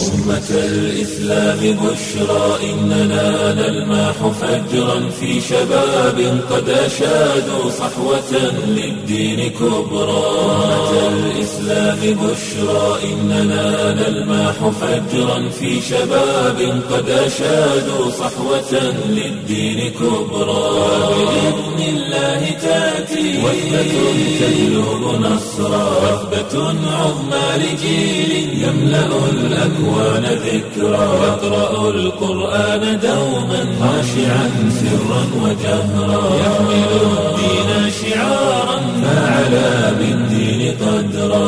أمة الإسلام بشرى إننا نلمح فجرا في شباب قد أشادوا صحوة للدين كبرى أمة الإسلام بشرى إننا نلمح فجرا في شباب قد أشادوا صحوة للدين كبرى بإذن الله تأتي وثبة تجلب نصرا وثبة عظمى لجيل يملأ الأكوان ذكرا يقرأ القرآن دوما خاشعا سرا وجهرا يحمل الدين شعارا فعلى بالدين قدرا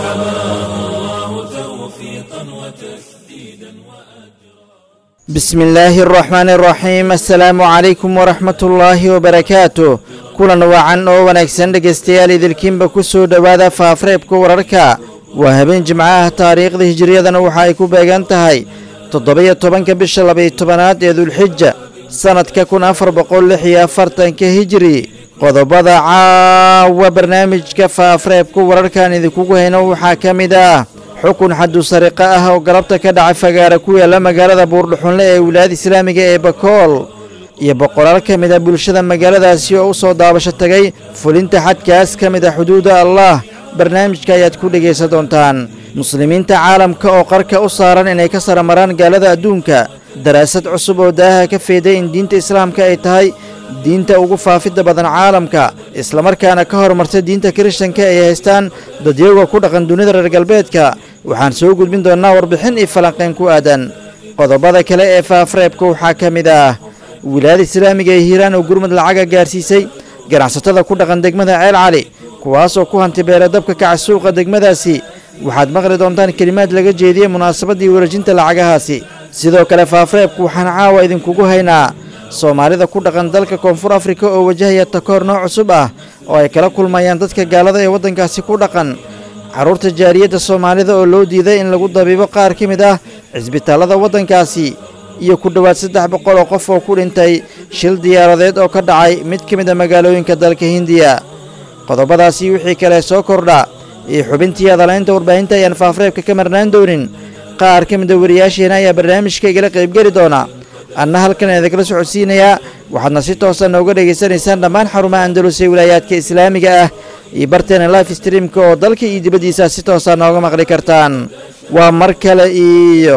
فحماه الله توفيقا وتسديدا وأجرا بسم الله الرحمن الرحيم السلaamu calaykum waraxmat ullaahi wabarakaatu kulan wacan oo wanaagsan dhegaystayaal idilkiinba ku soo dhowaada faafareebka wararka waa habeen jimcaha taariikhda hijiriyadana waxa ay ku beegan tahay toddoba-iyo tobanka bisha labaiyo tobanaad ee dulxija sannadka kun afar boqol lix iyo afartanka hijiri qodobada caawa barnaamijka faafareebka wararkan idinkugu hayno waxaa ka mid ah xukun xadu sariqo ah oo galabta ka dhacay fagaara ku yaalla magaalada buurdhuxunle ee wilaayada islaamiga ee bakool iyo boqolaal ka mid a bulshada magaaladaasi oo u soo daabasho tagay fulinta xadkaas ka mid a xuduudda allah barnaamijka ayaad ku dhegaysan doontaan muslimiinta caalamka oo qarka u saaran inay ka saramaraan gaalada adduunka daraasad cusub oo daaha ka feeday in diinta islaamka ay tahay diinta ugu faafidda badan caalamka islamarkaana ka horumartay diinta kirishtanka ay haystaan dadyaga ku dhaqan dunida reer galbeedka waxaan soo gudbin doonnaa warbixin iyo falanqayn ku aadan qodobada kale ee faafareebka waxaa ka mid ah wilaayada islaamiga ee hiiraan oo gurmud lacaga gaarsiisay ganacsatada ku dhaqan degmada ceel cali kuwaasoo ku hanti beera dabka kaca suuqa degmadaasi waxaad maqli doontaan kelimaad laga jeediyey munaasabaddii wareejinta lacagahaasi sidoo kale faafareebku waxaan caawa idinkugu haynaa soomaalida ku dhaqan dalka koonfur afrika oo wajahaya takoor nooc cusub ah oo ay kala kulmayaan dadka gaalada ee waddankaasi ku dhaqan carruurta jaariyadda soomaalida oo loo diiday in lagu dabiibo qaar ka mid ah cisbitaallada waddankaasi iyo ku dhowaad saddex boqol oo qof oo ku dhintay shil diyaaradeed oo ka dhacay mid ka mid a magaalooyinka dalka hindiya qodobadaasi wixii kale soo kordha iyo xubintii adalaynta warbaahinta ayaan faafareebka ka marnaan doonin qaar ka mid a wariyaasheena ayaa barnaamijka igala qaybgeli doona anna halkan idinkala socodsiinayaa waxaadna si toosa nooga dhegaysanaysaan dhammaan xarumaha andalus ee wilaayaadka islaamiga ah iyo barteena life streamka oo dalka iyo dibaddiisa si toosa nooga maqli kartaan waa mar kale iyo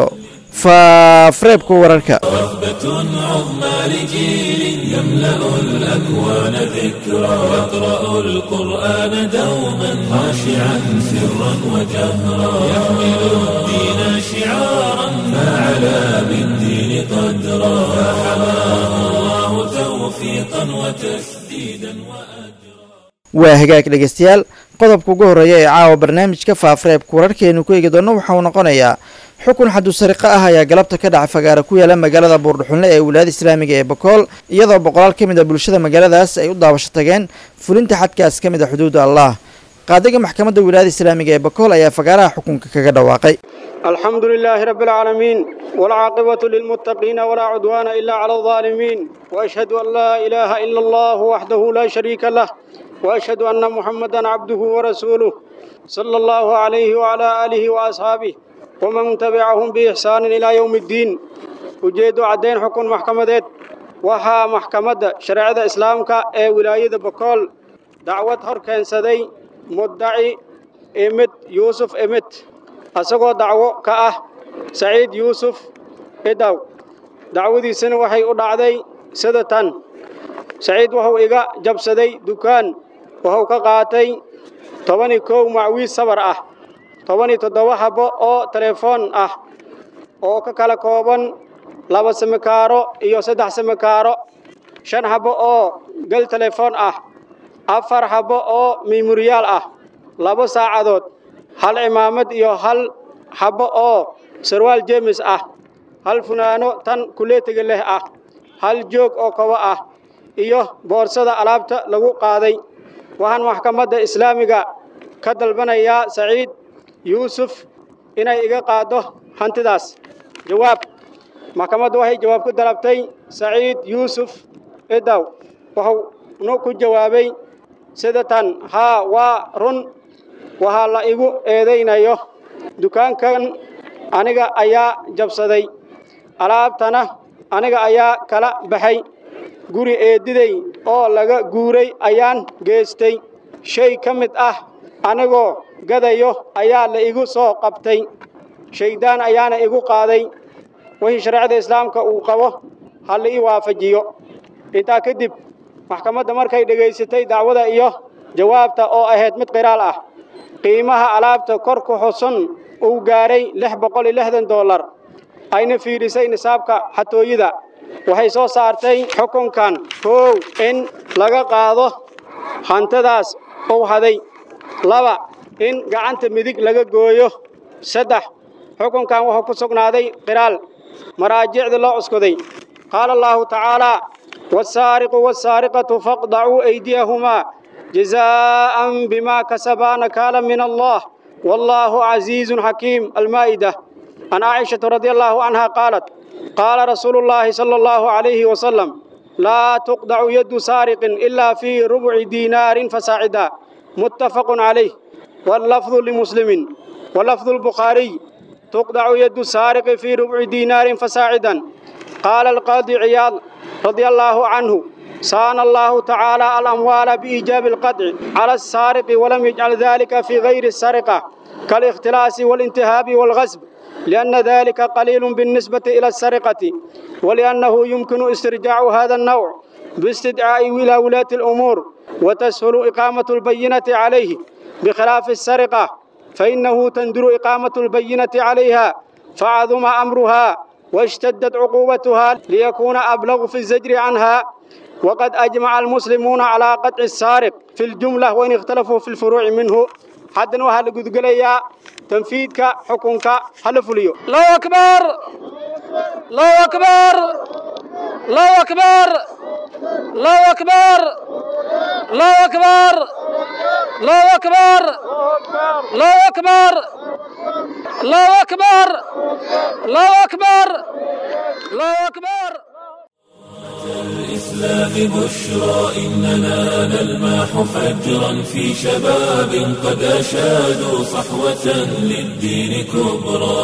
faafareebka wararka وثبة عظمى لجيل يملأ الأكوان ذكرا يقرأ القرآن دوما خاشعا سرا وجهرا يحمل الدين شعارا فعلى بالدين قدرا فحماه الله توفيقا وتسديدا وأجرا waa hagaag dhegaystayaal qodobka ugu horreeya ee caawa barnaamijka faafareebka wararkeenu ku eegi doonno waxa uu noqonayaa xukun xadu sariqo ah ayaa galabta ka dhacay fagaara ku yaala magaalada buurdhuxunle ee wilaayada islaamiga ee bakool iyadoo boqolaal ka mid a bulshada magaaladaas ay u daabasho tageen fulinta xadkaas ka mid a xuduudda allah qaadiga maxkamadda wilaayada islaamiga ee bakool ayaa fagaaraha xukunka kaga dhawaaqay الحمد لله رب العالمين والعاقبة للمتقين ولا عدوان إلا على الظالمين وأشهد أن لا إله إلا الله وحده لا شريك له وأشهد أن محمدا عبده ورسوله صلى الله عليه وعلى آله وأصحابه ومن تبعهم بإحسان إلى يوم الدين وجيد عدين حكم محكمة وها محكمة شريعة إسلامك أي ولاية بكول دعوة هركان سدي مدعي إمت يوسف إمت asagoo dacwo ka ah saciid yuusuf idaw dacwadiisana waxay u dhacday sida tan saciid wuxuu iga jabsaday dukaan wuxuu ka qaatay tobani kow macwiis sabar ah tobani toddoba habbo oo telefoon ah oo ka kala kooban laba samikaaro iyo saddex samikaaro shan habbo oo gel telefoon ah afar habbo oo memoriyaal ah laba saacadood hal cimaamad iyo hal habbo oo sarwaal jeemis ah hal funaano tan kuleetiga leh ah hal joog oo kobo ah iyo boorsada alaabta lagu qaaday waxaan maxkamadda islaamiga ka dalbanayaa saciid yuusuf inay iga qaaddo hantidaas jawaab maxkamaddu waxay jawaab ku dalabtay saciid yuusuf idaw wuxuuna ku jawaabay sida tan haa waa run waxaa la igu eedaynayo dukaankan aniga ayaa jabsaday alaabtana aniga ayaa kala baxay guri eeddiday oo laga guuray ayaan geestay shay ka mid ah anigoo gadayo ayaa la igu soo qabtay shayddaan ayaana igu qaaday wixii shareecada islaamka uu qabo ha la ii waafajiyo intaa kadib maxkamadda markay dhegaysatay dacwada iyo jawaabta oo ahayd mid qiraal ah qiimaha alaabta kor ku xusun uu gaaray lix boqol iyo lixdan dollar ayna fiidhisay nisaabka xatooyada waxay soo saartay xukunkan koow in laga qaado hantidaas uu haday laba in gacanta midig laga gooyo saddex xukunkan wuxuu ku sugnaaday qiraal maraajicda loo cuskoday qaala allaahu tacaalaa wasaariqu wasaariqatu faqdacuu aydiyahumaa jazaa'an bimaa kasabaa nakaala min allah wallaahu casiizun xakiim almaa'ida can caaishata radi allaahu canha qaalat qaala rasuulu llaahi sala allahu calayhi wasalam laa tuqdacu yaddu saariqin ilaa fii rubci diinaarin fasaacida muttafaqun calayh wallafdu limuslimin walafdu lbukhaariy tuqdacu yaddu saariqi fii rubci diinaarin fasaacidan qaala alqaadi ciyaad radia allaahu canhu saana allaahu tacaala alamwaala biiijaabi alqadci cala asaariqi walam yajcal dalika fii gayri asariqa kaalikhtilaasi waalintihaabi waalghasb lianna dalika qaliilun biاlnisbati ila asariqati waliannahu yumkinu istirjaacu hada annawc biistidcaa'i ilaa wulaati alumuur watashulu iqaamatu albayinati calayhi bikhilaafi asariqa fainahu tanduru iqaamatu albayinati calayha facaduma amruha واشتدت عقوبتها ليكون أبلغ في الزجر عنها وقد أجمع المسلمون على قطع السارق في الجملة وإن اختلفوا في الفروع منه حتى وهل قد قليا تنفيذك حكمك هل فليو الله أكبر الله أكبر الله أكبر الله أكبر الله أكبر الله أكبر الله أكبر الله أكبر الله أكبر الله أكبر الإسلام بشرى إننا نلمح فجرا في شباب قد أشادوا صحوة للدين كبرى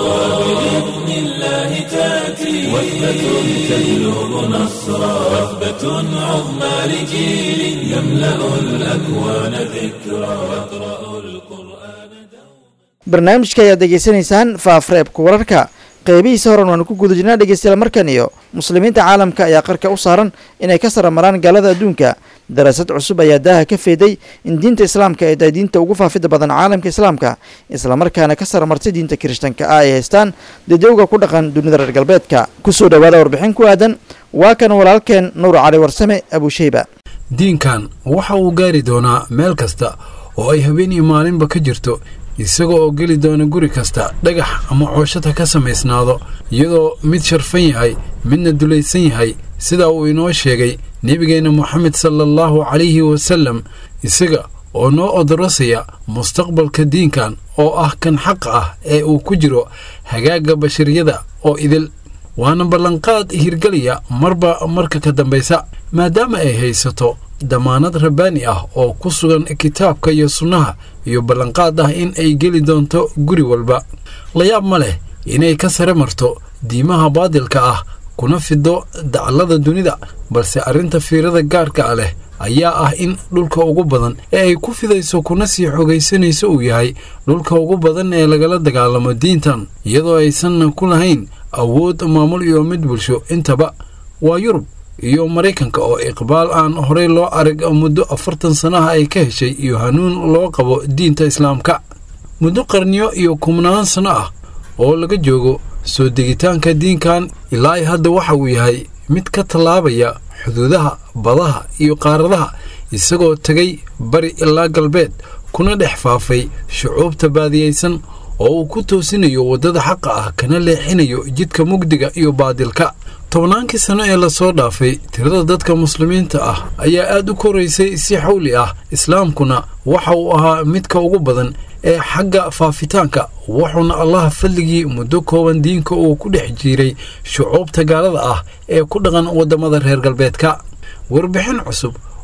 بإذن الله تأتي وثبة تجلب نصرا وثبة عظمى لجيل يملأ الأكوان ذكرى يقرأ القرآن barnaamijka ayaad degeysanaysaan faafreebka wararka qeybihiisa horan waanu ku guda jirnaa dhegeystayaal markan iyo muslimiinta caalamka ayaa qarka u saaran inay ka saramaraan gaalada adduunka daraasad cusub ayaa daaha ka feeday in diinta islaamka ay tahay diinta ugu faafida badan caalamka islaamka islamarkaana ka saramartay diinta kirishtanka ah ay haystaan dadowga ku dhaqan dunida reer galbeedka kusoo dhowaada warbixin ku aadan waa kan walaalkeen nuur cali warsame abusheyba diinkan waxa uu gaari doonaa meel kasta oo ay habeen iyo maalinba ka jirto isaga oo geli doona guri kasta dhagax ama cooshata ka samaysnaado iyadoo mid sharfan yahay midna dulaysan yahay sidaa uu inoo sheegay nebigeenna moxamed sala allahu calayhi wasallam isaga oo noo odorosaya mustaqbalka diinkan oo ah kan xaqa ah ee uu ku jiro hagaagga bashariyada oo idil waana ballanqaad hirgelaya marba marka ka dambaysa maadaama ay haysato damaanad rabbaani ah oo ku sugan kitaabka iyo sunnaha iyo ballanqaad ah in ay geli doonto guri walba layaab ma leh inay ka sare marto diimaha baadilka ah kuna fido daclada dunida balse arrinta fiirada gaarka a leh ayaa ah in dhulka ugu badan ee ay ku fidayso kuna sii xogaysanayso uu yahay dhulka ugu badan ee lagala dagaalamo diintan iyadoo aysanna ku lahayn awood maamul iyo mid bulsho intaba waa yurub iyo maraykanka oo iqbaal aan horey loo arag muddo afartan sanaha ay ka heshay iyo hanuun loo qabo diinta islaamka muddo qarniyo iyo kumnaan sano ah oo laga joogo soo degitaanka diinkan ilaa hadda waxa uu yahay mid ka tallaabaya xuduudaha badaha iyo qaaradaha isagoo tegay bari ilaa galbeed kuna dhex faafay shucuubta baadiyaysan oo uu ku toosinayo waddada xaqa ah kana leexinayo jidka mugdiga iyo baadilka tobnaankii sano ee lasoo dhaafay tirada dadka muslimiinta ah ayaa aad u koraysay si xawli ah islaamkuna waxa uu ahaa midka ugu badan ee xagga faafitaanka wuxuuna allaha fadligii muddo kooban diinka uu ku dhex jiiray shucuubta gaalada ah ee ku dhaqan waddamada reer galbeedka warbixin cusub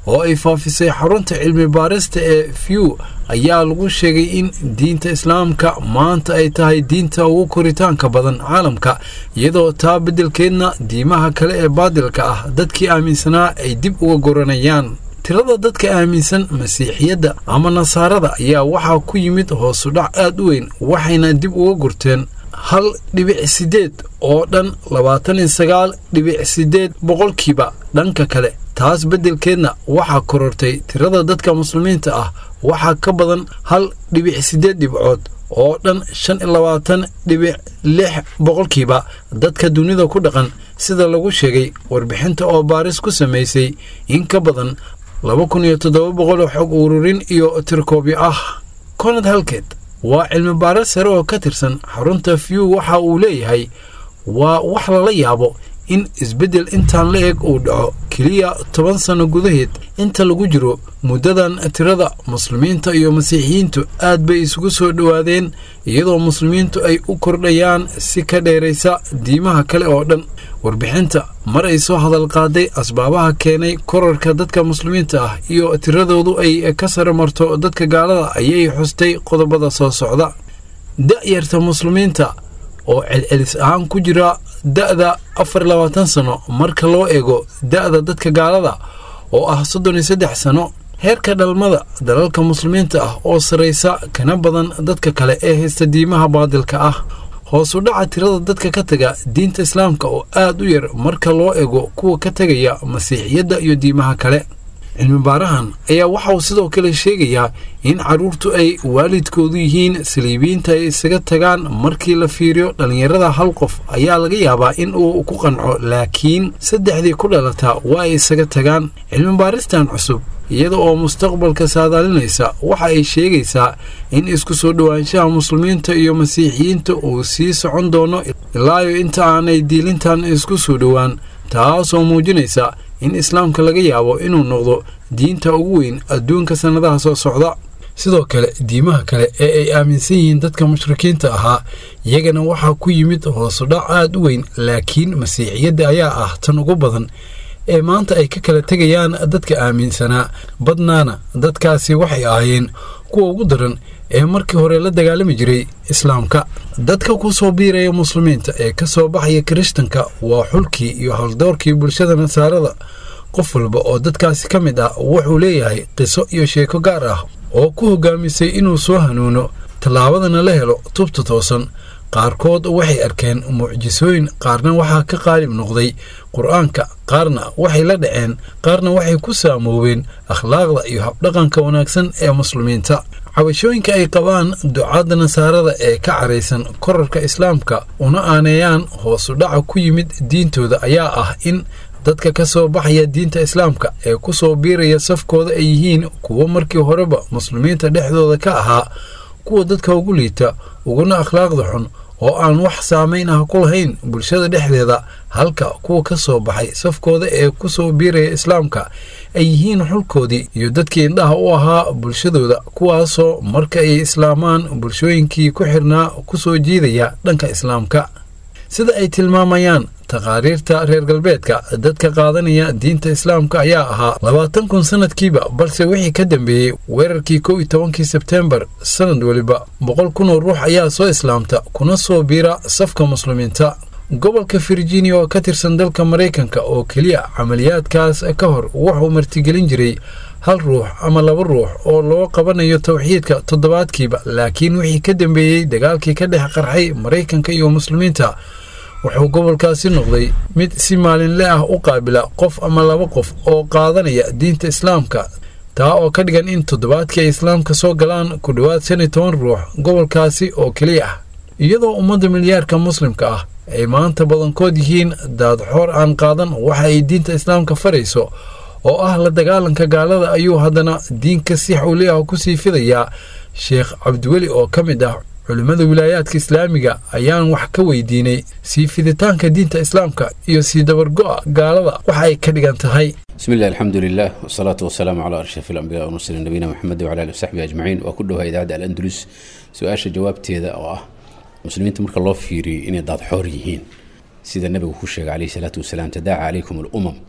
oo ay faafisay xarunta cilmi baarista ee few ayaa lagu sheegay in diinta islaamka maanta ay tahay diinta ugu koritaanka badan caalamka iyadoo taa beddelkeedna diimaha kale ee baadilka ah dadkii aaminsanaa ay dib uga goranayaan tirada dadka aaminsan masiixiyadda ama nasaarada ayaa waxaa ku yimid hoosudhac aad u weyn waxayna dib uga gurteen hal dhibic siddeed oo dhan labaatan iyo sagaal dhibic siddeed boqolkiiba dhanka kale taas beddelkeedna waxaa korortay tirada dadka muslimiinta ah waxaa ka badan hal dhibic siddeed dhibcood oo dhan shan iyo labaatan dhibic lix boqolkiiba dadka dunida ku dhaqan sida lagu sheegay warbixinta oo baaris ku samaysay in ka badan laba kun iyo toddoba boqol oo xog ururin iyo tirkoobyo ah konad halkeed waa cilmi baaris sare oo ka tirsan xarunta few waxa uu leeyahay waa wax lala yaabo in isbeddel intaan la eg uu dhaco keliya toban sanno gudaheed inta lagu jiro muddadan tirada muslimiinta iyo masiixiyiintu aad bay isugu soo dhowaadeen iyadoo muslimiintu ay u kordhayaan si ka dheeraysa diimaha kale oo dhan warbixinta mar ay soo hadal qaaday asbaabaha keenay korarka dadka muslimiinta ah iyo tiradoodu ay ka sare marto dadka gaalada ayay xustay qodobada soo socda da'yarta muslimiinta oo celcelis ahaan ku jira da'da afar iyo labaatan sano marka loo eego da'da dadka gaalada oo ah soddon iyo saddex sano heerka dhalmada dalalka muslimiinta ah oo sarraysa kana badan dadka kale ee haysta diimaha baadilka ah hoos u dhaca tirada dadka ka taga diinta islaamka oo aad u yar marka loo ego kuwa ka tegaya masiixiyadda iyo diimaha kale cilmi baarahan ayaa waxa uu sidoo kale sheegayaa in carruurtu ay waalidkoodu yihiin saliibiyiinta ay isaga tagaan markii la fiiriyo dhallinyarada hal qof ayaa laga yaabaa in uu ku qanco laakiin saddexdii ku dhalataa waa ay isaga tagaan cilmi baaristan cusub iyada oo mustaqbalka saadaalinaysa waxa ay sheegaysaa in isku soo dhowaanshaha muslimiinta iyo masiixiyiinta uu sii socon doono ilaayo inta aanay diilintan isku soo dhowaan taasoo muujinaysa in islaamka laga yaabo inuu noqdo diinta ugu weyn adduunka sannadaha soo socda sidoo kale diimaha kale ee ay aaminsan yihiin dadka mushrikiinta ahaa iyagana waxaa ku yimid hoosudhac aad u weyn laakiin masiixiyadda ayaa ah tan ugu badan ee maanta ay ka kala tegayaan dadka aaminsanaa badnaana dadkaasi waxay ahaayeen kuwa ugu daran ee markii hore la dagaalami jiray islaamka dadka ku soo biiraya muslimiinta ee ka soo baxaya kirishtanka waa xulkii iyo haldoorkii bulshada nasaarada qof walba oo dadkaasi ka mid ah wuxuu leeyahay qiso iyo sheeko gaar ah oo ku hogaamisay inuu soo hanuuno tallaabadana la helo tubta toosan qaarkood waxay arkeen mucjisooyin qaarna waxaa ka qaalib noqday qur-aanka qaarna waxay la dhaceen qaarna waxay ku saamoobeen akhlaaqda iyo habdhaqanka wanaagsan ee muslimiinta cabashooyinka ay qabaan ducaadda nasaarada ee ka caraysan korarka islaamka una aaneeyaan hoosu dhaca ku yimid diintooda ayaa ah in dadka ka soo baxaya diinta islaamka ee ku soo biiraya safkooda ay yihiin kuwo markii horeba muslimiinta dhexdooda ka ahaa kuwa dadka ugu liita uguna akhlaaqda xun oo aan wax saamayn ah ku lahayn bulshada dhexdeeda halka kuwa ka soo baxay safkooda ee ku soo biiraya islaamka ay yihiin xulkoodii iyo dadkii indhaha u ahaa bulshadooda kuwaasoo marka ay islaamaan bulshooyinkii ku xirnaa ku soo jiidaya dhanka islaamka sida ay tilmaamayaan taqaariirta reer galbeedka dadka qaadanaya diinta islaamka ayaa ahaa labaatan kun sanadkiiba balse wixii ka dambeeyey weerarkii kow iyo tobankii sebteembar sanad weliba boqol kun oo ruux ayaa soo islaamta kuna soo biira safka muslimiinta gobolka virginia oo ka tirsan dalka maraykanka oo keliya camaliyaadkaas ka hor wuxuu martigelin jiray hal ruux ama laba ruux oo loo qabanayo towxiidka toddobaadkiiba laakiin wixii ka dambeeyey dagaalkii ka dhex qarxay maraykanka iyo muslimiinta wuxuu gobolkaasi noqday mid si maalinle ah u qaabila qof ama laba qof oo qaadanaya diinta islaamka taa oo ka dhigan in toddobaadkii ay islaamka soo galaan ku dhowaad shan iyo toban ruux gobolkaasi oo keliya ah iyadoo ummadda milyaarka muslimka ah ay maanta badankood yihiin daadxoor aan qaadan waxa ay diinta islaamka farayso oo ah la dagaalanka gaalada ayuu haddana diinka si xawli ah kusii fidayaa sheekh cabdiweli oo ka mid ah culimmada wilaayaadka islaamiga ayaan wax ka weydiinay sii fiditaanka diinta islaamka iyo sii dabargo'a gaalada waxa ay ka dhigan tahay بسم الله الحمد لله والصلاة والسلام على أشرف الأنبياء والمرسلين نبينا محمد وعلى آله وصحبه أجمعين وكلها إذاعة الأندلس سؤال جوابتي oo ah muslimiinta marka loo fiiriyo inay daad xoor yihiin sida nabigu ku sheegay calayhi salaatu wasalaam tadaaca calaykum alumam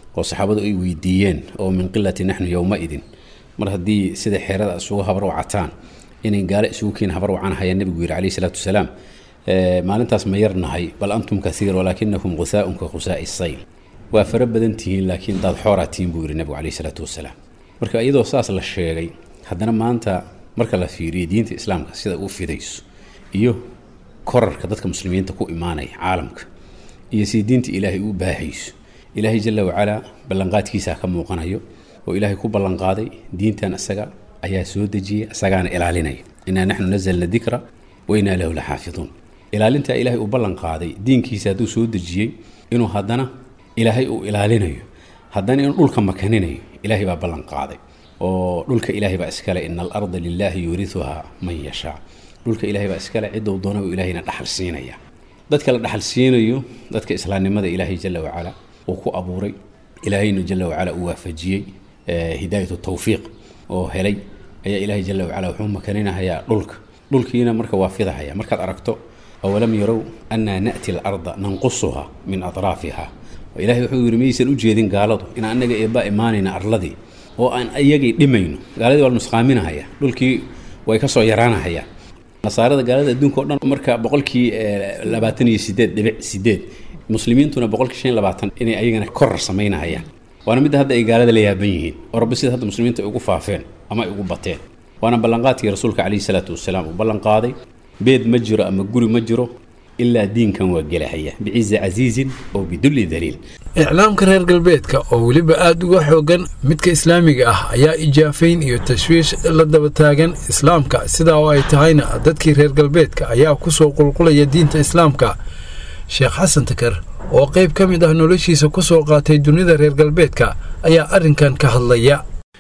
oo saxaabadu ay weydiiyeen oo min qilati naxnu yowmaidin mar haddii sida xeerada isugu habarwacataan inay gaale isugu keen habarwacan hayaan nebigu yidhi calayhi salaatu wasalaam maalintaas ma yarnahay bal antum kaiir walaakinakum gusaaun ka gusaai sayl waa fara badan tihiin laakiin daad xooraa tihiin buu yidhi nebigu calayhi salaatu wasalaam marka iyadoo saas la sheegay haddana maanta marka la fiiriyo diinta islaamka sida uu fidayso iyo korarka dadka muslimiinta ku imaanaya caalamka iyo sida diinta ilaahay uu baahayso ilaahay jala wacalaa ballanqaadkiisaa ka muuqanayo oo ilaahay ku ballanqaaday diintan isaga ayaa soo dejiyay isagaana ilaalinaya inaa naxnu nazalna dikra wa inaa lahu la xaafiduun ilaalintaa ilaahay uu ballanqaaday diinkiisa hadduu soo dejiyey inuu haddana ilaahay uu ilaalinayo haddana inuu dhulka makaninayo ilaahay baa ballanqaaday oo dhulka ilaahay baa iskale ina alarda lilaahi yuuriuhaa man yashaa dhulka ilaahay baa iskale cidou doona uu ilaahayna dhaxal siinaya dadka la dhaxal siinayo dadka islaamnimada ilaahay jala wacala uu ku abuuray ilaahayna jala wacala uu waafajiyey hidaayatu tawfiiq oo helay ayaa ilaahay jala wacala wuxuu makaninahayaa dhulka dhulkiina marka waa fidahaya markaad aragto awalam yarow annaa na'ti alarda nanqusuha min atraafiha ilahay wuxuu yidhi maysan u jeedin gaaladu in annaga eebbaa imaanayna arladii oo aan iyagay dhimayno gaaladii waa nusqaaminahaya dhulkii way ka soo yaraanahayaan nasaarada gaalada adduunka o dhan marka boqolkii labaatan iyo sideed dhibic sideed muslimiintuna boqolkii shan iyo labaatan inay ayagana korar samaynahayaan waana midda hadda ay gaalada la yaaban yihiin oo rabbi sida hadda muslimiinta ay ugu faafeen ama ay ugu bateen waana ballanqaadkii rasuulka calayhi salaatu wasalaam uu ballanqaaday beed ma jiro ama guri ma jiro ilaa diinkan waa gelahaya bicizi casiizin oo bidulli daliil iclaamka reer galbeedka oo weliba aada uga xoogan midka islaamiga ah ayaa ijaafayn iyo tashwiish la daba taagan islaamka sidaa oo ay tahayna dadkii reer galbeedka ayaa ku soo qulqulaya diinta islaamka sheekh xasan takar oo qayb ka mid ah noloshiisa ku soo qaatay dunida reer galbeedka ayaa arrinkan ka hadlaya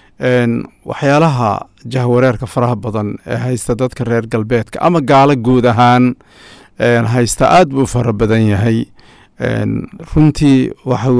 waxyaalaha jahwareerka faraha badan ee haysta dadka reer galbeedka ama gaalo guud ahaan haysta aad buu fara badan yahay runtii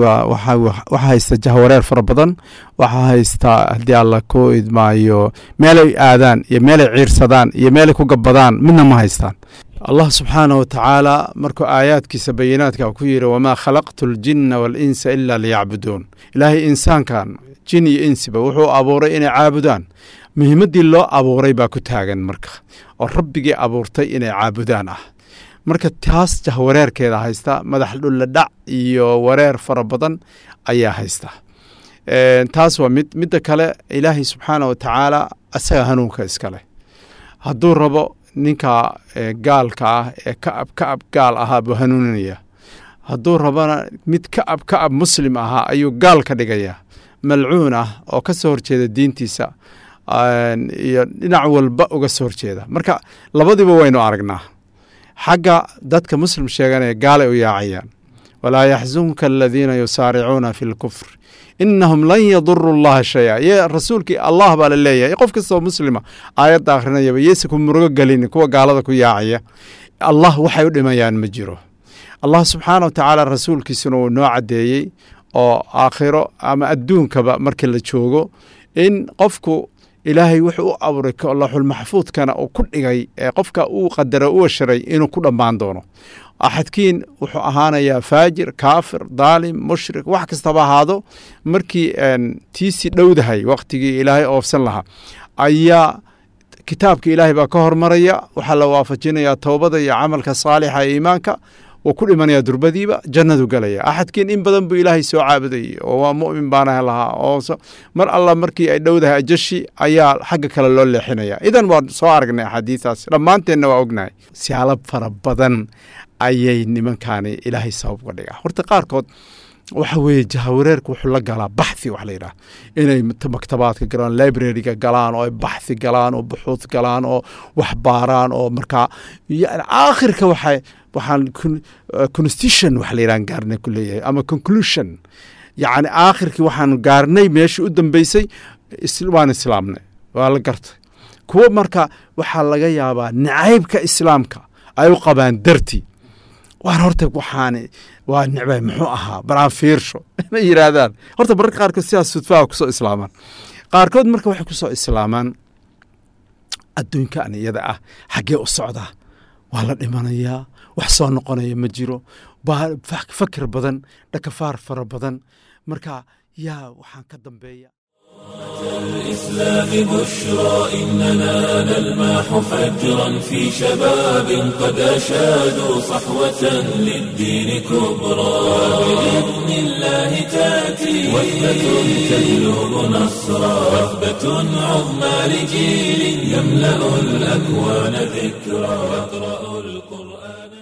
waxaa haysta jahwareer fara badan waxaa haysta haddii alla ku idmaayo meelay aadaan iyo meelay ciirsadaan iyo meelay ku gabbadaan midna ma haystaan allah subxaanah wa tacaala markuu aayaadkiisa bayinaadka ku yidhi wamaa khalaqtu ljinna waalinsa ila liyacbuduun ilaahay insaankan jin iyo insiba wuxuu abuuray inay caabudaan muhiimaddii loo abuuray baa ku taagan marka oo rabbigii abuurtay inay caabudaan ah marka taas jahwareerkeeda haysta madax dhulladhac iyo wareer fara badan ayaa haysta taas waa mid midda kale ilaahay subxaana wa tacaala asaga hanuunka iskale hadduu rabo ninka gaalka ah ee ka'ab ka'ab gaal ahaa buu hanuuninaya hadduu rabona mid ka'ab ka'ab muslim ahaa ayuu gaal ka dhigaya malcuun ah oo ka soo horjeeda diintiisa iyo dhinac walba uga soo horjeeda marka labadiiba waynu aragnaa xagga dadka muslim sheeganaya gaalay u yaacayaan walaa yaxzunka aladiina yusaaricuuna fi lkufr inahum lan yaduru llaha shaya ye rasuulkii allah baa la leeyahay qof kastoo muslima aayadda akhrinayaba yeese ku murugo gelin kuwa gaalada ku yaacaya allah waxay u dhimayaan ma jiro allah subxaana wa tacaala rasuulkiisuna uu noo caddeeyey oo aakhiro ama adduunkaba markii la joogo in qofku ilaahay wuxuu u abuuray laxulmaxfuudkana uu ku dhigay ee qofka uu qadara u washaray inuu ku dhammaan doono axadkiin wuxuu ahaanayaa faajir kaafir daalim mushrik wax kastaba ahaado markii tiisii dhowdahay wakhtigii ilaahay oofsan lahaa ayaa kitaabka ilaahay baa ka hormaraya waxaa la waafajinayaa towbada iyo camalka saalixa ee iimaanka wuu ku dhimanaya durbadiiba jannadu gelaya axadkiin in badan buu ilaahay soo caabudayey oo waa mu'min baana lahaa oo mar alla markii ay dhowdahay ajashi ayaa xagga kale loo leexinaya idan waan soo aragnay axaadiistaas dhammaanteenna waa ognahay siyaalo fara badan ayay nimankaani ilaahay sabab uga dhigaa horta qaarkood waxa weeye jahawareerka wuxuu la galaa baxthi wax la yidhaha inay maktabaadka galaan libraryga galaan oo ay baxthi galaan oo buxuud galaan oo wax baaraan oo markaa yani aakhirka waxay waxaan constitution wax la yidhahan gaarnay ku leeyahay ama conclusion yacni aakhirkii waxaan gaarnay meeshii u dambeysay waan islaamnay waa la gartay kuwo marka waxaa laga yaabaa nacaybka islaamka ay u qabaan dartii waan horta waxaani waa nicbay muxuu ahaa baraan fiirsho inay yidhaahdaan horta mararka qaarkood sidaas sudfaha kusoo islaamaan qaarkood marka waxay kusoo islaamaan adduunkan iyada ah xaggee u socdaa waa la dhimanayaa wax soo noqonaya ma jiro fakir badan dhakafaar fara badan marka yaa waxaan ka dambeeya الإسلام بشرى إننا نلمح فجرا في شباب قد أشادوا صحوة للدين كبرى بإذن الله تأتي وثبة تجلب نصرا وثبة عظمى لجيل يملأ الأكوان ذكرى يقرأ القرآن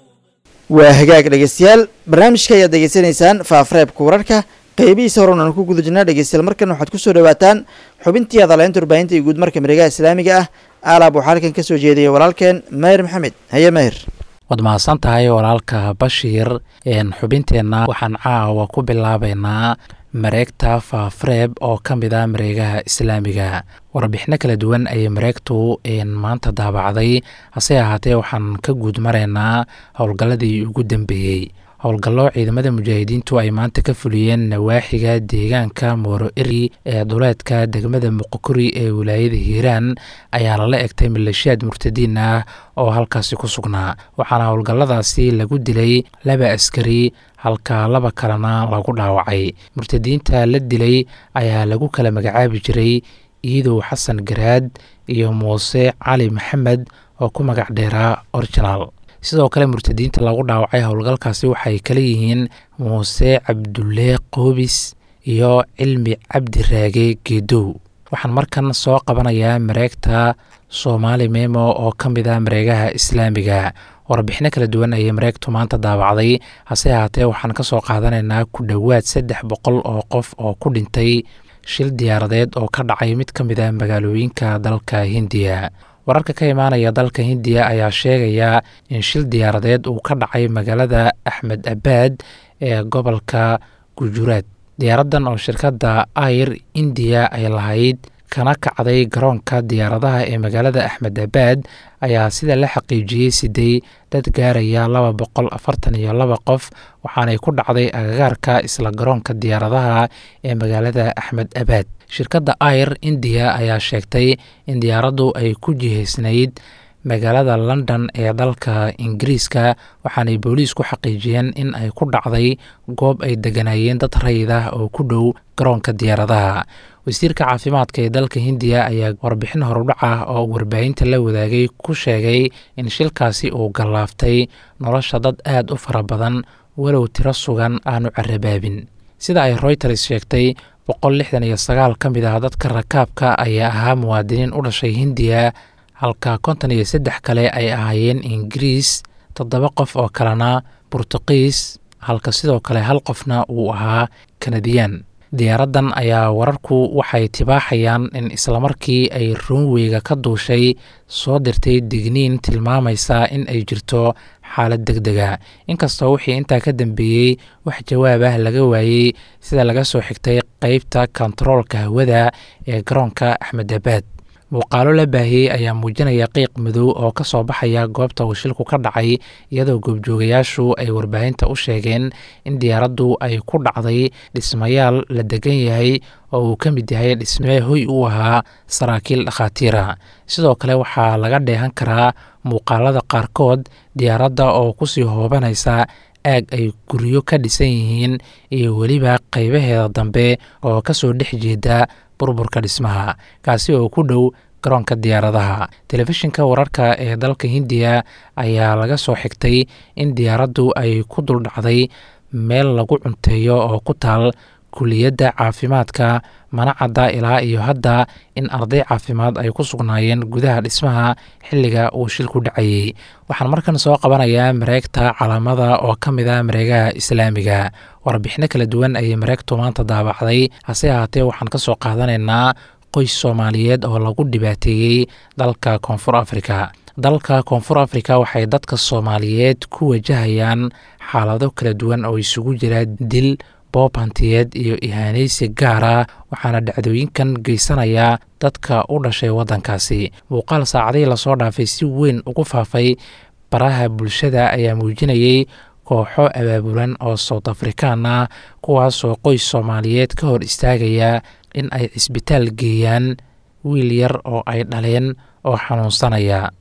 waa hagaag dhegeystayaal barnaamijka ayaad degeysanaysaan faafareebka wararka qeybihiisa horan aan ku guda jirnaa dhegeystayaal markan waxaad kusoo dhawaataan xubintii adaleynta warbaahinta iyo guud marka mareegaha islaamiga ah aalaab waxaa halkan kasoo jeediyay walaalkeen maahir maxamed haye maahir waad mahadsan tahay walaalka bashiir xubinteenna waxaan caawa ku bilaabeynaa mareegta faafareeb oo ka mid a mareegaha islaamiga warbixino kala duwan ayay mareegtu maanta daabacday hase ahaatee waxaan ka guud maraynaa howlgalladii ugu dambeeyey howlgallo ciidamada mujaahidiintu ay maanta ka fuliyeen nawaaxiga deegaanka mooro eri ee duleedka degmada muqokuri ee wilaayada hiiraan ayaa lala egtay maleeshiyaad murtadiin ah oo halkaasi ku sugnaa waxaana howlgalladaasi lagu dilay laba askari halka laba kalena lagu dhaawacay murtadiinta la dilay ayaa lagu kala magacaabi jiray iidow xasan garaad iyo muuse cali maxamed oo ku magac dheeraa originaal sidoo kale murtadiinta lagu dhaawacay howlgalkaasi waxay kala yihiin muuse cabdulle qoobis iyo cilmi cabdi raage geedow waxaan markan soo qabanayaa mareegta soomaali memo oo ka mid a mareegaha islaamiga warbixino kala duwan ayay mareegtu maanta daabacday hase ahaatee waxaan ka soo qaadanaynaa ku dhowaad saddex boqol oo qof oo ku dhintay shil diyaaradeed oo ka dhacay mid ka mid a magaalooyinka dalka hindiya wararka ka imaanaya dalka hindiya ayaa sheegaya in shil diyaaradeed uu ka dhacay magaalada axmed abaad ee gobolka gujuraad diyaaraddan oo shirkadda air indiya ay lahayd kana kacday garoonka diyaaradaha ee magaalada axmed abaad ayaa sida la xaqiijiyey siday dad gaaraya laba boqol afartan iyo laba qof waxaanay ku dhacday agagaarka isla garoonka diyaaradaha ee magaalada axmed abaad shirkadda air indiya ayaa sheegtay in diyaaraddu ay ku jihaysnayd magaalada london ee dalka ingiriiska waxaanay booliis ku xaqiijiyeen in ay ku dhacday goob ay deganayeen dad rayid ah oo ku dhow garoonka diyaaradaha wasiirka caafimaadka ee dalka hindiya ayaa warbixin horudhac ah oo warbaahinta la wadaagay ku sheegay in shilkaasi uu gallaaftay nolosha dad aad u fara badan walow tiro sugan aanu carabaabin sida ay royters sheegtay boqol lixdan iyo sagaal ka mid ah dadka rakaabka ayaa ahaa muwaadiniin u dhashay hindiya halka konton iyo saddex kale ay ahaayeen ingiriis toddoba qof oo kalena burtuqiis halka sidoo kale hal qofna uu ahaa kanadiyaan diyaaraddan ayaa wararku waxay tibaaxayaan in islamarkii ay runweyga ka duushay soo dirtay digniin tilmaamaysa in ay jirto xaalad deg dega inkastoo wixii intaa ka dambeeyey wax jawaab ah laga waayey sida laga soo xigtay qeybta kontaroolka hawada ee garoonka axmed abaad muuqaalo la baahiyey ayaa muujinaya qiiq madow oo ka soo baxaya goobta uu shilku ka dhacay iyadoo goobjoogayaashu ay warbaahinta u sheegeen in diyaaraddu ay ku dhacday dhismayaal la degan yahay oo uu ka mid yahay dhismee hoy u ahaa saraakiil dhakhaatiira sidoo kale waxaa laga dheehan karaa muuqaalada qaarkood diyaaradda oo kusii hoobanaysa aag ay guryo ka dhisan yihiin iyo weliba qaybaheeda dambe oo kasoo dhex jeeda burburka dhismaha kaasi oo ku dhow garoonka diyaaradaha telefishinka wararka ee dalka hindiya ayaa laga soo xigtay in diyaaraddu ay ku duldhacday meel lagu cunteeyo oo ku taal kuliyadda caafimaadka mana cadda ilaa iyo hadda in arday caafimaad ay ku sugnaayeen gudaha dhismaha xilliga uu shilku dhacayey waxaan markan soo qabanayaa mareegta calaamada oo ka mid a mareegaha islaamiga warbixino kala duwan ayay mareegtu maanta daabacday hase ahaatee waxaan ka soo qaadanaynaa qoys soomaaliyeed oo lagu dhibaateeyey dalka koonfur afrika dalka koonfur afrika waxay dadka soomaaliyeed ku wajahayaan xaalado kala duwan oo isugu jira dil boob hantiyeed iyo ihaanaysi gaara waxaana dhacdooyinkan geysanayaa dadka u dhashay waddankaasi muuqaal saacadihii lasoo dhaafay si weyn ugu faafay baraha bulshada ayaa muujinayey kooxo abaabulan oo south afrikaan ah kuwaasoo qoys soomaaliyeed ka hor istaagaya in ay cisbitaal geeyaan wiil yar oo ay dhaleen oo xanuunsanaya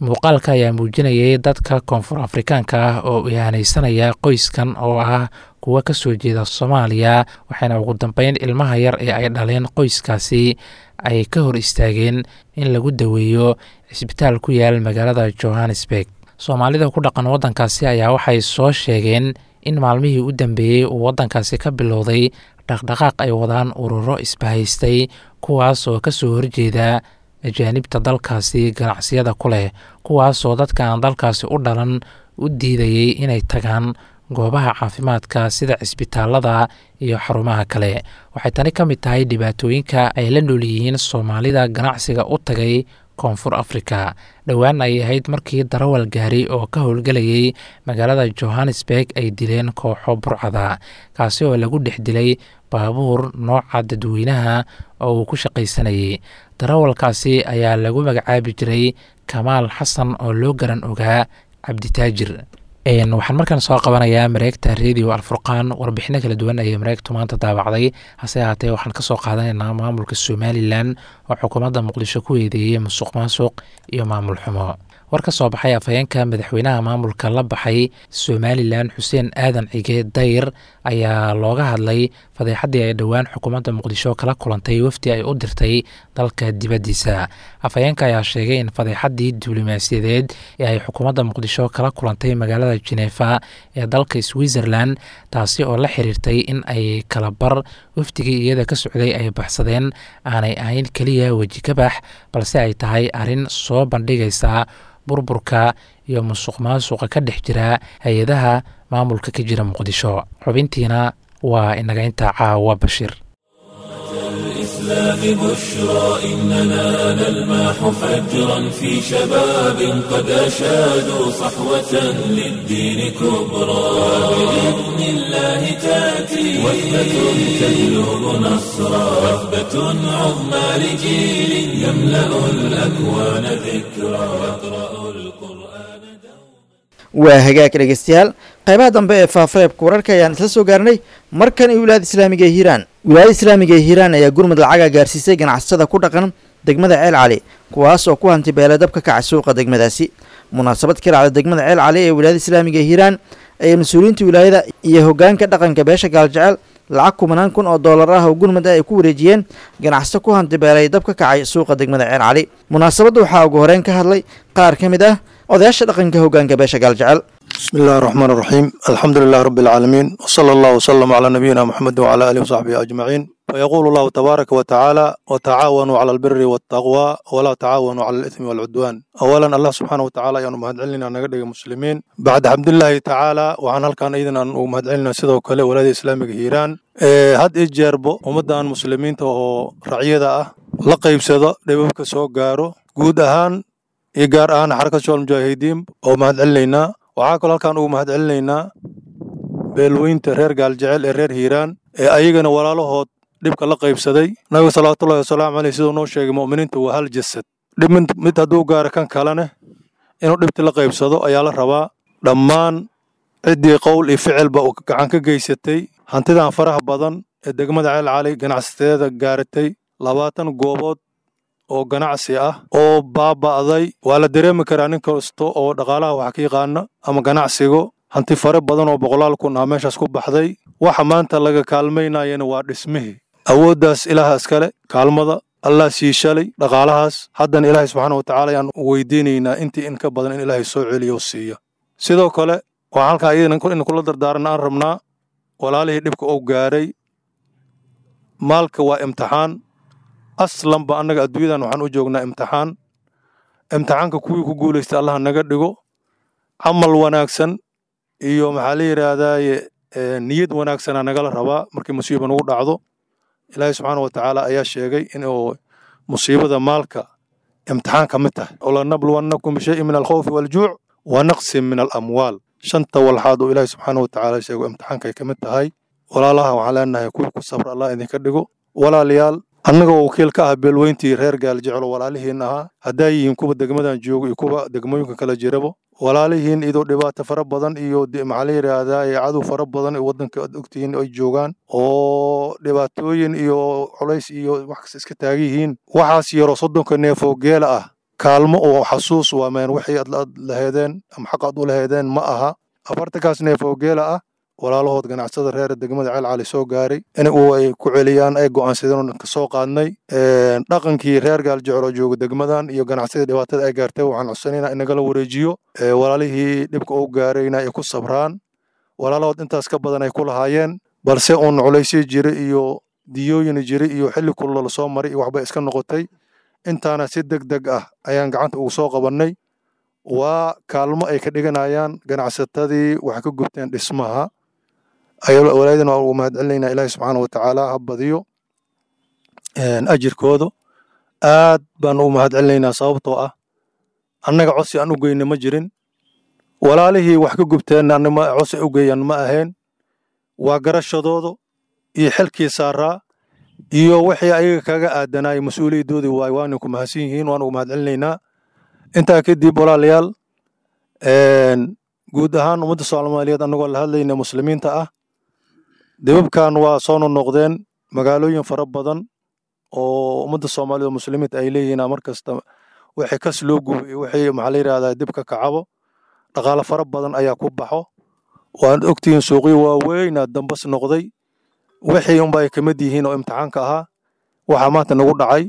muuqaalka ayaa muujinayay dadka koonfur afrikaanka ah oo ihaanaysanaya qoyskan oo ah kuwa ka soo jeeda soomaaliya waxayna ugu dambeyn ilmaha yar ee ay dhaleen qoyskaasi ay ka hor istaageen in lagu daweeyo cisbitaal ku yaal magaalada johannesburg soomaalida ku dhaqan waddankaasi ayaa waxay soo sheegeen in maalmihii u dambeeyey uu waddankaasi ka bilowday dhaqdhaqaaq ay wadaan ururo isbahaystay kuwaas oo ka soo horjeeda ajaanibta dalkaasi ganacsiyada ku leh kuwaasoo dadka aan dalkaasi u dhalan u diidayey inay tagaan goobaha caafimaadka sida cisbitaalada iyo xarumaha kale waxay tani ka mid tahay dhibaatooyinka ay la nool yihiin soomaalida ganacsiga u tagay koonfur afrika dhowaan ay ahayd markii darawal gaari oo ka howlgelayay magaalada johannesburg ay dileen kooxo burcada kaasi oo lagu dhex dilay baabuur nooca dadweynaha oo uu ku shaqaysanayay darawalkaasi ayaa lagu magacaabi jiray kamaal xasan oo loo garan ogaa cabditaajir waxaan markaan soo qabanayaa mareegta radio alfurqaan warbixino kala duwan ayay mareegtu maanta daabacday hase ahaatee waxaan kasoo qaadanaynaa maamulka somalilan oo xukuumadda muqdisho ku eedeeyey musuq maasuq iyo maamul xumo war ka soo baxay afhayeenka madaxweynaha maamulka la baxay somalilan xuseen aadan cige dayr ayaa looga hadlay fadeexaddii ay dhowaan xukuumadda muqdisho kala kulantay wafdi ay u dirtay dalka dibaddiisa afhayeenka ayaa sheegay in fadeexaddii diblomaasiyadeed ee ay xukuumadda muqdisho kala kulantay magaalada jenefa ee dalka switzerland taasi oo la xiriirtay in ay kalabar wafdigii iyada ka socday ay baxsadeen aanay ahayn keliya weji ka bax balse ay tahay arrin soo bandhigaysa burburka iyo musuq maasuqa ka dhex jira hay-adaha maamulka ka jira muqdisho xubintiina waa inaga intaa caawa bashiir الإسلام بشرى إننا نلمح فجرا في شباب قد أشادوا صحوة للدين كبرى بإذن الله تأتي وثبة تجلب نصرا وثبة عظمى لجيل يملأ الأكوان ذكرى يقرأ القرآن waa hagaag dhegeystayaal qaybaha dambe ee faafareebka wararka ayaan isla soo gaarnay markan iyo wilaayada islaamiga ee hiiraan wilaayada islaamiga ee hiiraan ayaa gurmud lacaga gaarsiisay ganacsatada ku dhaqan degmada ceel cali kuwaas oo ku hanti beela dabka kaca suuqa degmadaasi munaasabad ka dhacda degmada ceel cali ee wilaayada islaamiga ee hiiraan ayaa mas-uuliyiinta wilaayada iyo hogaanka dhaqanka beesha gaaljecel lacag kumanaan kun oo doolar ah oo gurmud ah ay ku wareejiyeen ganacsato ku hanti beelay dab ka kacay suuqa degmada ceel cali munaasabadda waxaa ugu horeyn ka hadlay qaar ka mid ah odayaasha dhaqanka hogaanka beesha gaaljecel بسم الله الرحمن الرحيم الحمد لله رب العالمين وصلى الله وسلم على نبينا محمد وعلى آله وصحبه أجمعين فيقول الله تبارك وتعالى وتعاونوا على البر والتقوى ولا تعاونوا على الإثم والعدوان أولا الله سبحانه وتعالى يعني مهد علينا نقدر مسلمين بعد حمد الله تعالى وعن هل كان أيضا أن مهد علينا سيدو كله ولاد إسلامي هيران إيه هاد إجاربو ومدان مسلمين تو رعية لقيب سيدا دبوك سو قارو قود أهان إيقار أهان حركة شوال المجاهدين ومهد علينا waxaa kaloo halkaan ugu mahad celinaynaa beelweynta reer gaaljecel ee reer hiiraan ee ayagana walaalahood dhibka la qaybsaday nabiga salawaatullahi wasalaamu caleyh siduu noo sheegay mu'miniintu waa hal jasad dhib mid hadduu gaara kan kalene inuu dhibti la qaybsado ayaa la rabaa dhammaan ciddii qowl iyo ficilba uu gacan ka geysatay hantidan faraha badan ee degmada ceel cali ganacsateeda gaaratay labaatan goobood oo ganacsi ah oo baaba'day waa la dareemi karaa nin kasta oo dhaqaalaha wax ka yaqaana ama ganacsigo hanti fare badan oo boqolaal kun ah meeshaas ku baxday waxa maanta laga kaalmaynayana waa dhismihii awooddaas ilaaha iskale kaalmada allah sii shalay dhaqaalahaas haddana ilaahay subxaana wa tacaala ayaan weydiinaynaa intii in ka badan in ilaahay soo celiyo oo siiya sidoo kale waxaan halkaa iyadana in kula dardaaran aan rabnaa walaalihii dhibka uu gaaray maalka waa imtixaan aslanba annaga adduunyadan waxaan u joognaa imtixaan imtixaanka kuwii ku guulaystay allah naga dhigo camal wanaagsan iyo maxaa la yidhaahdaaye niyad wanaagsanaa nagala rabaa markii musiiba nagu dhacdo ilaahay subxaana wa tacaala ayaa sheegay inuu musiibada maalka imtixaan ka mid tahay olanabluwannakum bishayin min alkhawfi waaljuuc wa naqsin min alamwaal shanta walxaad uu ilaahay subxaana wa tacaala sheego imtixaankay ka mid tahay walaalaha waxaan leenahay kuwii ku sabra allah idinka dhigo walaalayaal annagoo wakiil ka ah beelweyntii reer gaaljecel oo walaalihiin ahaa haddaa yihiin kuwa degmadan joogo iyo kuwa degmooyinka kala jirabo walaalihiin idoo dhibaato fara badan iyo maxaa la yidhaahdaa cadow fara badan ee waddanka aad ogtihiin ay joogaan oo dhibaatooyin iyo culays iyo wax kasta iska taagan yihiin waxaas yaroo soddonka neefoo geela ah kaalmo oo xasuus waa meen wixii aad aad laheedeen ama xaq aad u laheedeen ma aha afartankaas neef oo geela ah walaalahood ganacsada reer degmada ceel cali soo gaaray in uu ay ku celiyaan ay go'aansadeen oo ka soo qaadnay dhaqankii reer gaaljecel oo jooga degmadan iyo ganacsadii dhibaatada ay gaartay waxaan codsanaynaa in nagala wareejiyo walaalihii dhibka u gaarayna ay ku sabraan walaalahood intaas ka badan ay ku lahaayeen balse uun culaysyo jira iyo diyooyin jira iyo xilli kullo lasoo maray iyo waxbay iska noqotay intaana si deg deg ah ayaan gacanta ugu soo qabannay waa kaalmo ay ka dhiganayaan ganacsatadii wax ka gubteen dhismaha walaayadana waa ugu mahad celinaynaa ilaahi subxaana wa tacaala ha badiyo ajirkooda aad baan ugu mahad celinaynaa sababtoo ah annaga codsi aan u geyna ma jirin walaalihii wax ka gubteenna anima codsi u geeyaan ma ahayn waa garashadooda iyo xilkii saaraa iyo wixii ayaga kaga aadanay mas-uuliyadoodii waay waana ku mahadsan yihiin waan ugu mahad celinaynaa intaa kadib walaalayaal guud ahaan ummadda soomaaliyeed annagoo la hadlayna muslimiinta ah dibabkan waa soo nonoqdeen magaalooyin fara badan oo ummadda soomaaliyed oo muslimiinta ay leeyihiin mar kasta wixii kas loo gubo iyo wixii maxaa la yidhahdaa dibka kacabo dhaqaale fara badan ayaa ku baxo waad ogtihiin suuqyo waaweynaa dambas noqday wixii unba ay kamid yihiin oo imtixaanka ahaa waxaa maanta nagu dhacay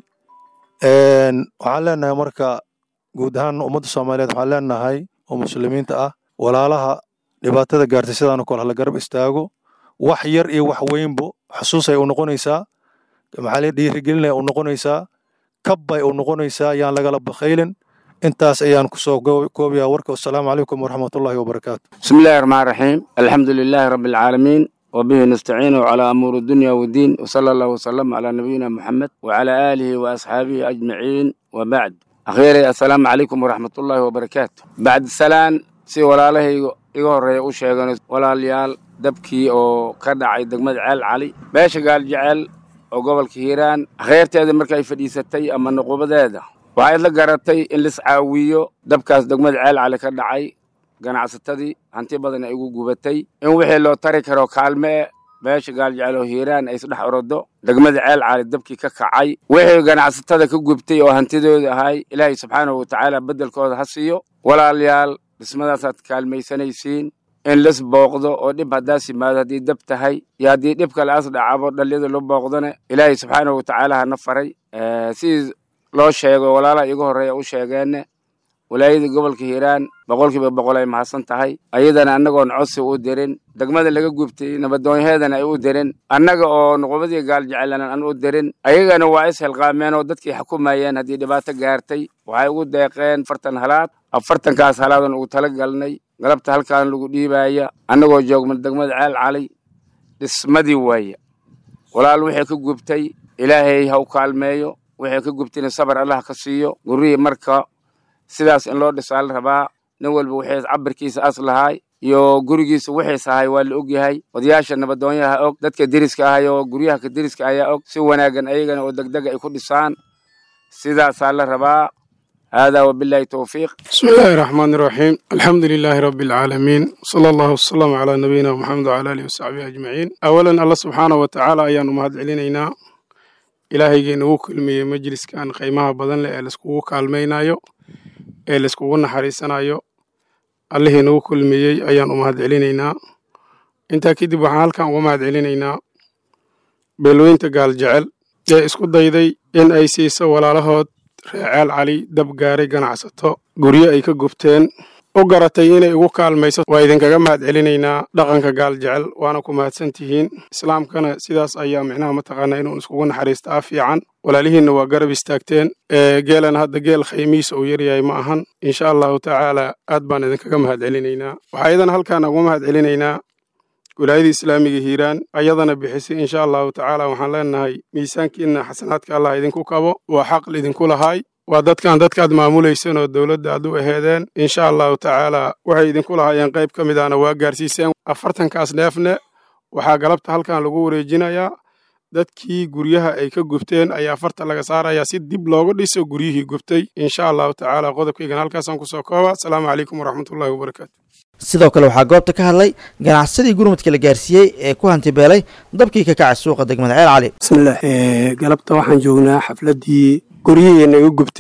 waxaan leenahay marka guud ahaan ummadda soomaaliyeed waxaan leenahay oo muslimiinta ah walaalaha dhibaatada gaartay sidaanoo kale hala garab istaago wax yar iyo wax weynbo xusuusay u noqonaysaa maxaa la dhiirigelinaya u noqonaysaa kabbay u noqonaysaa yaan lagala bakhaylin intaas ayaan kusoo koobayaa warka wasalaamu calaykum waraxmatullahi wabarakaatu بسم الله الرحمن الرحيم الحمد لله رب العالمين وبه نستعين على أمور الدنيا والدين وصلى الله وسلم على نبينا محمد وعلى آله وأصحابه أجمعين وبعد أخيرا السلام عليكم ورحمة الله وبركاته بعد السلام si walaalahayga iga horreeya u sheegan walaalayaal dabkii oo ka dhacay degmada ceel cali beesha gaaljecel oo gobolka hiiraan kheyrteeda markay fadhiisatay ama nuqubadeeda waxay la garatay in lis caawiyo dabkaas degmada ceel cali ka dhacay ganacsatadii hanti badan ay ugu gubatay in wixii loo tari karo kaalme beesha gaaljecel oo hiiraan ay isdhex orodo degmada ceel cali dabkii ka kacay wixii ganacsatada ka gubtay oo hantidooda ahay ilaahay subxaanahu watacaala beddelkooda ha siiyo walaalayaal dhismadaasaad kaalmaysanaysiin in lis booqdo oo dhib haddaas yimaado haddii dab tahay iyo haddii dhib kale as dhacabo dhalliyada loo booqdone ilaahay subxaanahu watacaala hana faray sidii loo sheego walaalaha iga horreeya u sheegeenne walaayada gobolka hiiraan boqolkiiba boqol ay mahadsan tahay ayadana annagoon codsi u dirin degmada laga gubtay nabadoonyaheedana ay u dirin annaga oo nuqubadii gaaljecelan aan u dirin ayagana waa is hilqaameen oo dadkii xukumayeen haddii dhibaato gaartay waxay ugu deeqeen fartan halaad afartankaas halaadan ugu tala galnay galabta halkaan lagu dhiibaya annagoo joogma degmada ceel cali dhismadii waaya walaal wixii ka gubtay ilaahay ha u kaalmeeyo wixii ka gubtayna sabar allah ka siiyo gurihii marka sidaas in loo dhisaa la rabaa nin walba wixii cabirkiisa as lahaay iyo gurigiisa wixiis ahay waa la ogyahay odayaasha nabadoonyaha og dadka deriska ahay oo guryaha ka deriska ayaa og si wanaagan ayagana oo degdega ay ku dhisaan sidaasaa la rabaa هذا وبالله التوفيق بسم الله الرحمن الرحيم الحمد لله رب العالمين صلى الله وسلم على نبينا محمد وعلى آله وصحبه أجمعين أولا الله سبحانه وتعالى أيان مهد علينا إلهي نوو كلمي مجلس كان قيمها بدن لألسكوو كالمينايو ألسكوو نحريسنايو الله نوو كلمي أيان مهد علينا انت كده بحال كان ومهد علينا بلوين تقال جعل ee isku dayday in ay siiso walaalahood reeceel cali dab gaaray ganacsato guryo ay ka gubteen u garatay inay ugu kaalmayso waa idinkaga mahad celinaynaa dhaqanka gaal jecel waana ku mahadsan tihiin islaamkana sidaas ayaa micnaha mataqaanaa inuun iskugu naxariistaa fiican walaalihiinna waa garab istaagteen geelana hadda geel khaymiisa uu yaryahay ma ahan insha allahu tacaala aad baan idinkaga mahad celinaynaa waxaa iyadana halkaan ugu mahad celinaynaa wilaayada islaamiga hiiraan ayadana bixisay insha allahu tacaala waxaan leenahay miisaankiina xasanaadka allah idinku kabo waa xaq idinku lahaay waa dadkan dadkaad maamulaysan oo dowladda aad u aheedeen insha allahu tacaala waxay idinku lahaayeen qayb ka mid ahna waa gaarsiiseen afartankaas neefne waxaa galabta halkan lagu wareejinayaa dadkii guryaha ay ka gubteen ayaa farta laga saarayaa si dib looga dhiso guryihii gubtay insha allahu tacaala qodobkaygan halkaasaan kusoo kooba asalaamu calaykum waraxmatullahi wabarakaatu sidoo kale waxaa goobta ka hadlay ganacsadii gurmudka la gaarsiiyey ee ku hantibeelay dabkii ka kacay suuqa degmada ceel cali bismillaah galabta waxaan joognaa xafladdii guryihii naga gubtay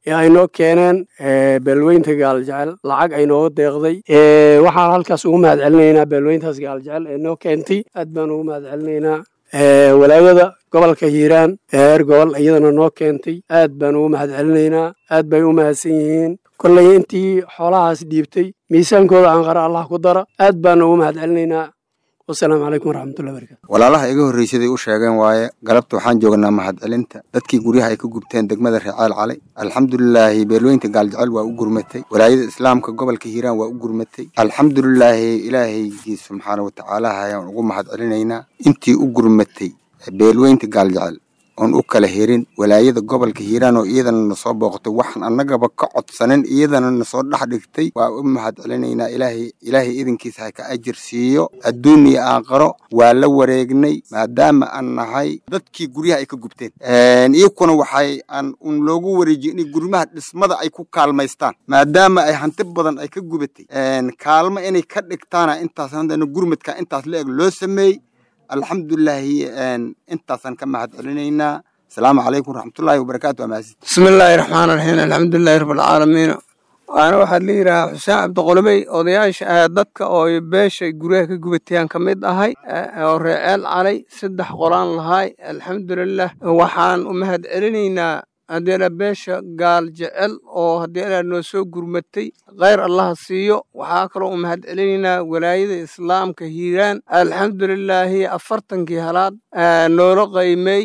ee ay noo keeneen beelweynta gaaljecel lacag ay nooga deeqday waxaan halkaas ugu mahad celinaynaa beelweyntaas gaaljecel ee noo keentay aad baan ugu mahad celinaynaa walaagada gobolka hiiraan ee heer gobol iyadana noo keentay aad baan ugu mahad celinaynaa aad bay u mahadsan yihiin kolley intii xoolahaas dhiibtay miisaankooda aan qara allah ku dara aad baan ugu mahad celinaynaa wasalaamu calaykum waraxmatullahi barakatu walaalaha iga horreysaday u sheegeen waaye galabta waxaan joognaa mahadcelinta dadkii guryaha ay ka gubteen degmada reeceel cali alxamdulilaahi beelweynta gaaljecel waa u gurmatay walaayada islaamka gobolka hiiraan waa u gurmatay alxamdulilaahi ilaahaygiis subxaana watacaalaha ayaan ugu mahad celinaynaa intii u gurmatay beelweynta gaaljecel oon u kala herin walaayada gobolka hiiraan oo iyadana nasoo booqtay waxaan annagaba ka codsanin iyadana nasoo dhex dhigtay waa u mahad celinaynaa ilaahay ilaahay idinkiisa ha ka ajir siiyo adduun iyo aakharo waa la wareegnay maadaama aan nahay dadkii guryaha ay ka gubteen iyakuna waxay aan un loogu wareejiyey inay gurmaha dhismada ay ku kaalmaystaan maadaama ay hanti badan ay ka gubatay kaalmo inay ka dhigtaana intaas haddana gurmadka intaas la eg loo sameeyey alxamdulilaahi intaasaan ka mahad celinaynaa asalaamu calaykum waraxmatullaahi wabarakaatu waa mahadsan bismi illaahi raxmaan raxiim alxamdulilahi rabbilcaalamiin waana waxaad la yidhahaa xuseen cabdiqolomey odayaasha ah dadka oo beesha guryaha ka gubatayaan ka mid ahay oo reeceel calay saddex qolaan lahay alxamdulilah waxaan u mahad celinaynaa haddeena beesha gaal jecel oo haddeena noo soo gurmatay khayr allaha siiyo waxaa kaloo u mahad celinaynaa walaayada islaamka hiiraan alxamdulilaahi afartankii halaad noola qaymay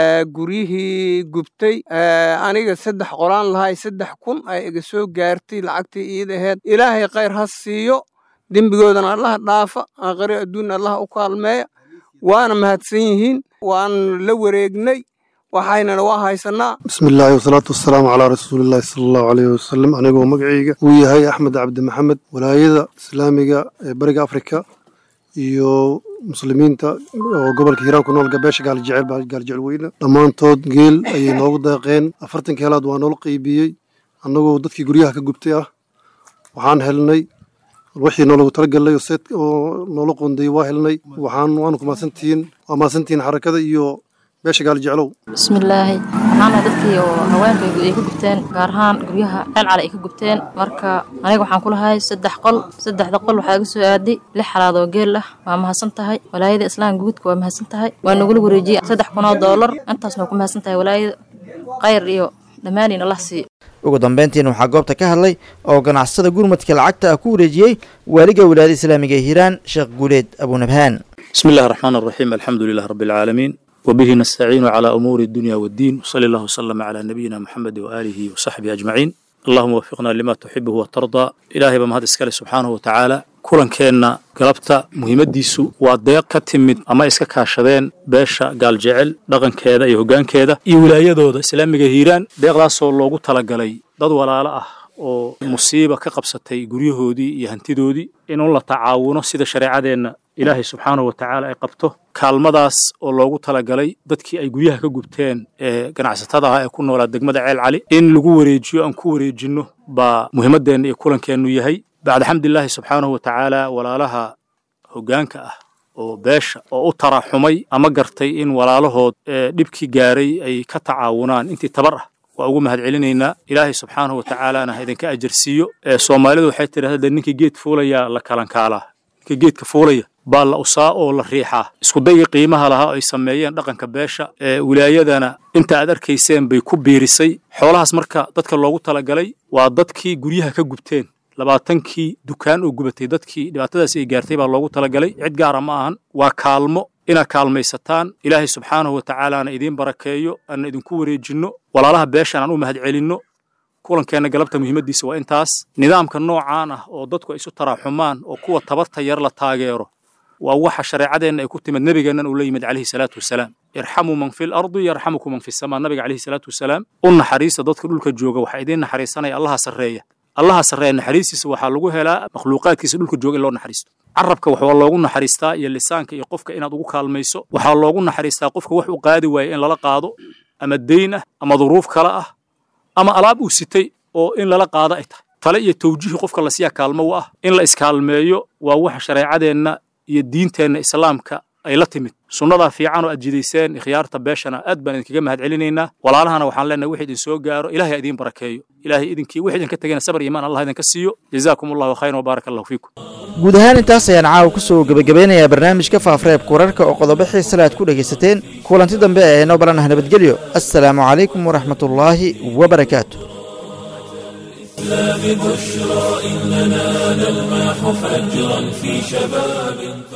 guryihii gubtay aniga saddex qolaan lahay saddex kun ay iga soo gaartay lacagtii iid aheed ilaahay khayr ha siiyo dembigoodana allaha dhaafa aakhiro adduunna allaha u kaalmeeya waana mahadsan yihiin waan la wareegnay waxaynana waa haysanaa bismi illaahi wasalaatu wasalaamu calaa rasuulillahi sala allahu caleyhi wasalam anigoo magacayga uu yahay axmed cabdi maxamed walaayada islaamiga ee bariga afrika iyo muslimiinta oo gobolka hiiraan ku nool gabeesha gaaljecel gaaljecel weyne dhammaantood geel ayay noogu deeqeen afartankii helaad waa noola qeybiyey annagoo dadkii guryaha ka gubtay ah waxaan helnay wixii noolagu talagalay oo noola qoondayey waa helnay waxaan waanu ku mahadsantihiin waa mahadsantihiin xarakada iyo beesha gaaljeclow bismillaahi waxaana dadkii oo haweenka ay ka gubteen gaar ahaan guryaha ceel cali ay ka gubteen marka aniga waxaan ku lahay saddex qol saddexda qol waxaa iga soo aaday lix xalaad oo geel ah waa mahadsan tahay walaayada islaamka guudka waa mahadsan tahay waa nagula wareejiyey saddex kun oo doolar intaasna ku mahadsan tahay walaayada khayr iyo dhammaaniin allah siiyo ugu dambeyntiina waxaa goobta ka hadlay oo ganacsada gurmadka lacagta ah ku wareejiyey waaliga wilaayada islaamiga ee hiiraan sheekh guuleed abunabhaan بسم الله الرحمن الرحيم الحمد لله رب العالمين وبه نستعين على أمور الدنيا والدين وصلى الله وسلم على نبينا محمد وآله وصحبه أجمعين اللهم وفقنا لما تحبه وترضى إلهي بمهد اسكالي سبحانه وتعالى kulankeenna galabta muhiimaddiisu waa deeq ka timid ama iska kaashadeen beesha gaaljecel dhaqankeeda iyo hoggaankeeda iyo wilaayadooda islaamiga hiiraan deeqdaasoo loogu talagalay dad walaalo ah oo musiiba ka qabsatay guryahoodii iyo hantidoodii inuu la tacaawuno sida shareecadeenna ilaahay subxaanahu wa tacaala ay qabto kaalmadaas oo loogu talagalay dadkii ay guryaha ka gubteen ee ganacsatada ah ee ku noolaa degmada ceel cali in lagu wareejiyo aan ku wareejinno baa muhiimaddeenna iyo kulankeennu yahay bacda xamdilaahi subxaanahu wa tacaala walaalaha hoggaanka ah oo beesha oo u taraxumay ama gartay in walaalahood ee dhibkii gaaray ay ka tacaawunaan intii tabar ah waa ugu mahad celinaynaa ilaahay subxaanahu wa tacaalaana ha idinka ajarsiiyo ee soomaalidu waxay tidhahdaa ninkii geed fuulayaa la kalankaalaa ninka geedka fuulaya baa la usaa oo la riixaa iskudayga qiimaha lahaa oo ay sameeyeen dhaqanka beesha ee wilaayadana inta aad arkayseen bay ku biirisay xoolahaas marka dadka loogu talagalay waa dadkii guryaha ka gubteen labaatankii dukaan oo gubatay dadkii dhibaatadaasi ay gaartay baa loogu talagalay cid gaara ma ahan waa kaalmo inaad kaalmaysataan ilaahay subxaanahu wa tacaalaana idiin barakeeyo aan idinku wareejinno walaalaha beeshan aan u mahad celinno kulankeenna galabta muhiimaddiisa waa intaas nidaamka noocaan ah oo dadku ay isu taraaxumaan oo kuwa tabarta yar la taageero waa waxa shareecadeenna ay ku timid nebigeennan uu la yimid calayhi salaatu wasalaam irxamuu man fi lardi yarxamukum man fi samaa nabiga calayhi salaatu wasalaam u naxariista dadka dhulka jooga waxaa idiin naxariisanaya allaha sarreeya allaha sarreeya naxariistiisa waxaa lagu helaa makhluuqaadkiisa dhulka jooga in loo naxariisto carabka waxaa loogu naxariistaa iyo lisaanka iyo qofka inaad ugu kaalmayso waxaa loogu naxariistaa qofka wax u qaadi waaya in lala qaado ama deyn ah ama duruuf kale ah ama alaab uu sitay oo in lala qaado ay tahay tale iyo tawjiihi qofka lasiyaa kaalmo u ah in la iskaalmeeyo waa waxa shareecadeenna iyo diinteenna islaamka ay la timid sunnadaa fiican oo aad jidayseen ikhyaarta beeshana aad baan idinkaga mahad celinaynaa walaalahana waxaan leenahay wix idin soo gaaro ilahay ha idiin barakeeyo ilahay idinkii wix idinka tegena sabar iimaan allah idinka siiyo jazaakum allahu khayran wabaaraka allahu fiikum guud ahaan intaas ayaan caawa ku soo gebagabeynayaa barnaamijka faafareebka wararka oo qodobo xiisale aad ku dhegaysateen kulanti dambe ee inoo balanah nabadgelyo assalaamu calaykum waraxmatullaahi wabarakaatu بشرى إننا نلمح فجرا في شباب